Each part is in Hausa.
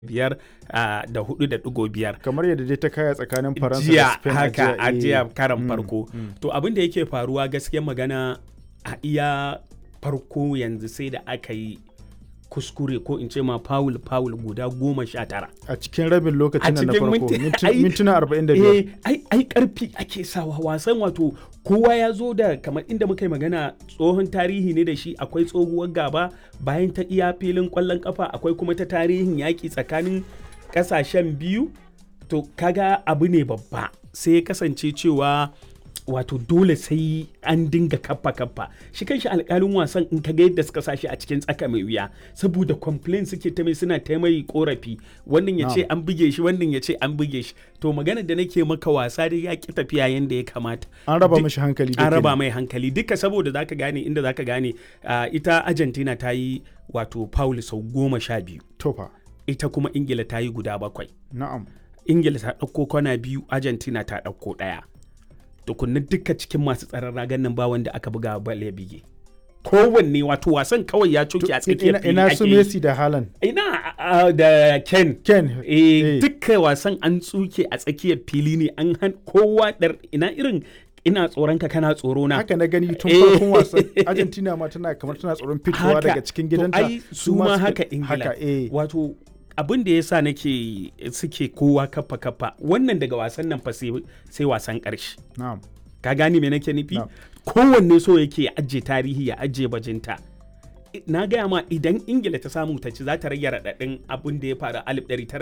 biyar ah, da hudu da digo biyar kamar yadda dai ta kaya tsakanin faransa da jiya spain a haka a eh. jiya karan Mm, farko mm. to abin da yake faruwa gaskiyar magana a iya farko yanzu sai da aka yi kuskure ko in ce ma foul foul guda goma sha tara a cikin rabin lokacin nan na cikin farko minti- minti- ai- mintuna 45 eh ai ai karfi ake sawa wasan wato kowa ya zo da kamar inda muka yi magana tsohon tarihi ne da shi akwai tsohuwar gaba bayan ta iya filin kwallon kafa akwai kuma ta tarihin yaƙi tsakanin ƙasashen biyu to kaga abu ne babba sai ya kasance cewa wato dole sai an dinga kappa kappa shi kanshi alkalin wasan in ka ga yadda suka sashi a cikin tsaka mai wuya saboda complain suke ta mai suna ta mai korafi wannan ya ce Na'am. an buge shi wannan ya ce an buge shi to magana da nake maka wasa dai ya ki tafiya yanda ya kamata an raba Duk- mishi hankali da an raba kenan. mai hankali duka saboda zaka gane inda zaka gane ah, ita argentina ta yi wato foul sau goma sha biyu tofa ita kuma ingila ta yi guda bakwai na'am ingila ta ɗauko kwana biyu argentina ta ɗauko ɗaya tukunna duka cikin masu tsaron ragan nan ba wanda aka buga bal ya bige kowanne wato wasan kawai ya coke a tsakiyar ina, fili ina ake su yi. messi da haaland ina ah, da ken ken eh, eh. dukkan wasan an tsuke a tsakiyar fili ne an han kowa dar ina irin ina tsoron ka kana tsoro na haka na gani tun Eh. farkon wasan argentina ma tana kamar tana tsoron fitowa Haka. daga cikin To, gidanta ai, su ma suka- haka ingila haka eh wato abin da ya sa nake suke kowa kafa kafa wannan daga wasan nan fa sai sai wasan ƙarshe na'am ka gane me nake nufi Na'am. kowanne so yake ya ajiye tarihi ya ajiye bajinta I- na gaya ma idan ingila ta samu ta ci za ta rage raɗaɗin abin da ya faru a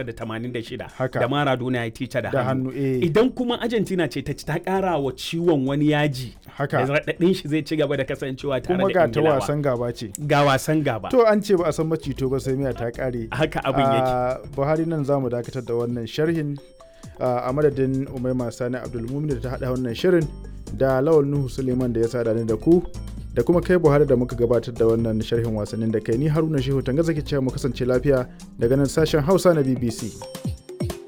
1986 Haka. da maradona ya tica da da hannu hannu eh idan kuma argentina ce ta ci ta ƙara wa ciwon wani yaji da haka raɗaɗin shi zai ci gaba da kasancewa tare kuma da ga ta ingilawa wasan gaba ce ga wasan gaba to an ce ba a san macito ba sai miya ta kare haka abin yake a buhari nan za mu dakatar da wannan sharhin ah, a madadin umaima sani abdulmumin da ta haɗa wannan shirin da lawal nuhu suleiman da ya sada ni da ku da kuma kai buhari da muka gabatar da wannan sharhin wasannin da kai ni haruna shehu tanga zaki cewa mu kasance lafiya daga nan sashen hausa na bbc